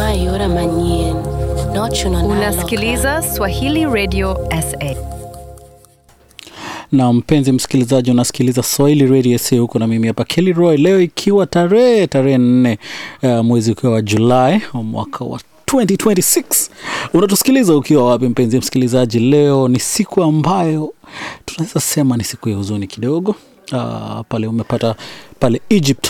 Mayora manyien. Nochuno Unasikiliza Swahili Radio SA. na mpenzi msikilizaji unasikiliza swahili radio sa huko na mimi hapa Kelly Roy leo ikiwa tarehe tarehe nne uh, mwezi ukiwa wa julai wa mwaka wa 2026 unatusikiliza ukiwa wapi mpenzi msikilizaji leo ni siku ambayo tunaweza sema ni siku ya huzuni kidogo uh, pale umepata pale egypt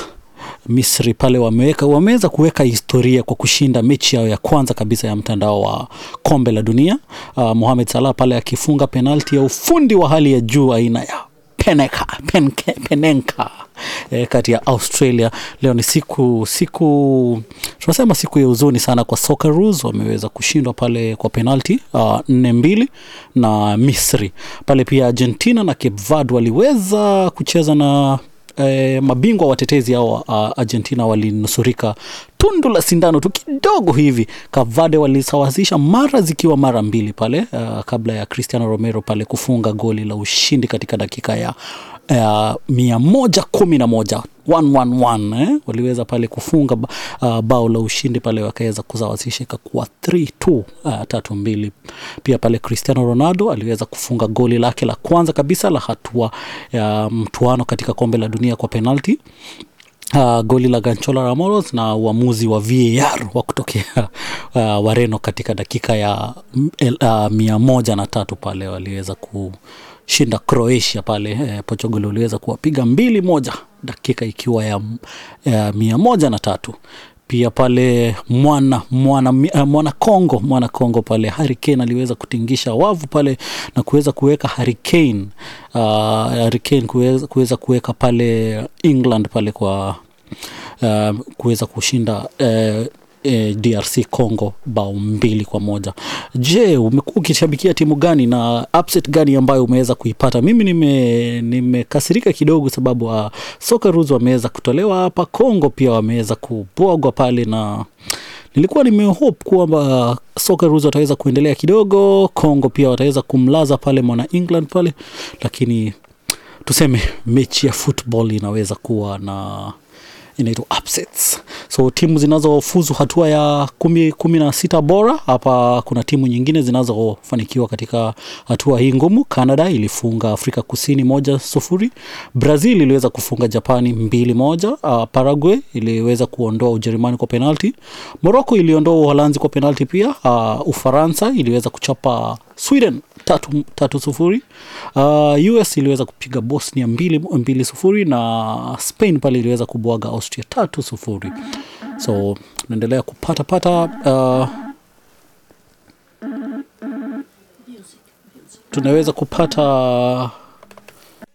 misri pale wameweka wameweza kuweka historia kwa kushinda mechi yao ya kwanza kabisa ya mtandao wa kombe la dunia uh, mohamed salah pale akifunga penalti ya ufundi wa hali ya juu aina ya peneka, penke, penenka e, kati ya australia leo ni siku siku tunasema siku ya huzuni sana kwa Socceroos wameweza kushindwa pale kwa penalti uh, nne mbili na misri pale pia argentina na cape verde waliweza kucheza na eh, mabingwa watetezi hao uh, argentina walinusurika tundu la sindano tu kidogo hivi kavade walisawazisha mara zikiwa mara mbili pale uh, kabla ya cristiano romero pale kufunga goli la ushindi katika dakika ya uh, mia moja kumi na moja 111 eh? waliweza pale kufunga ba- uh, bao la ushindi pale wakaweza kusawazisha ikakuwa 3-2 uh, tatu mbili pia pale cristiano ronaldo aliweza kufunga goli lake la kwanza kabisa la hatua ya mtuano katika kombe la dunia kwa penalti Uh, goli la Ganchola Ramos na uamuzi wa VAR wa kutokea uh, Wareno katika dakika ya mm, el- uh, mia moja na tatu pale waliweza kushinda Croatia pale eh, Portugal waliweza kuwapiga mbili moja dakika ikiwa ya, ya mia moja na tatu pia pale mwana mwana uh, mwana Kongo mwana Kongo pale Harry Kane aliweza kutingisha wavu pale na kuweza kuweka Harry Kane uh, Harry Kane kuweza, kuweza kuweka pale England pale kwa uh, kuweza kushinda uh, eh, DRC Congo bao mbili kwa moja. Je, umekuwa ukishabikia timu gani na upset gani ambayo umeweza kuipata? Mimi nime nimekasirika kidogo sababu uh, Socceroos wameweza kutolewa hapa, Congo pia wameweza kubwagwa pale na nilikuwa nimehope kwamba Socceroos wataweza kuendelea kidogo, Congo pia wataweza kumlaza pale mwana England pale, lakini tuseme mechi ya football inaweza kuwa na inaitwa upsets so timu zinazofuzu hatua ya kumi, kumi na sita bora hapa kuna timu nyingine zinazofanikiwa katika hatua hii ngumu canada ilifunga afrika kusini moja sufuri brazil iliweza kufunga japani mbili moja uh, paraguay iliweza kuondoa ujerumani kwa penalti morocco iliondoa uholanzi kwa penalti pia uh, ufaransa iliweza kuchapa sweden tatu, tatu sufuri uh, us iliweza kupiga bosnia mbili, mbili sufuri na spain pale iliweza kubwaga austria tatu sufuri so naendelea kupata pata uh, tunaweza kupata